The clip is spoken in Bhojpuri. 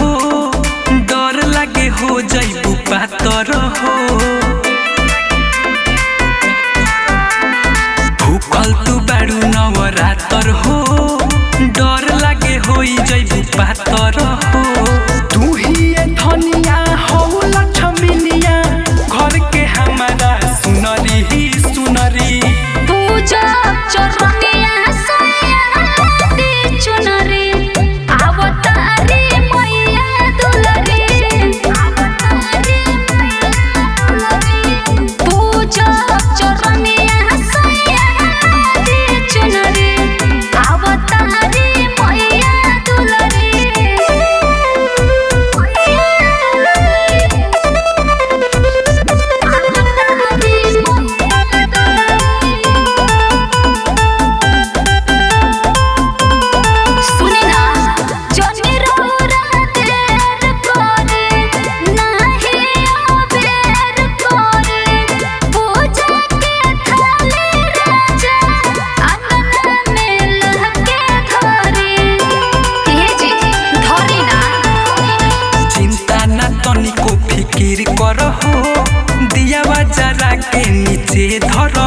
हो डर लागे हो जैबू पातर हो भूखल तू बारू नवरातर हो डर लागे हो जैबू पातर हो तू ही ये धनिया हो लक्ष्मीनिया घर के हमारा सुनरी ही सुनरी पूजा चरनिया सयाती चुनरी आवतारी मैया दुलरी आवतारी मैया दुलरी पूजा चरनिया सयाती चुनरी आवतारी मैया दुलरी सुनिना जनी रौरा देर करे नाही अबेर करे पूजा के थाली राजा अंगना में लहके धरे हे जी धरी ना चिंता ना तनिको फिकिर कर हो दिया जरा के नीचे धर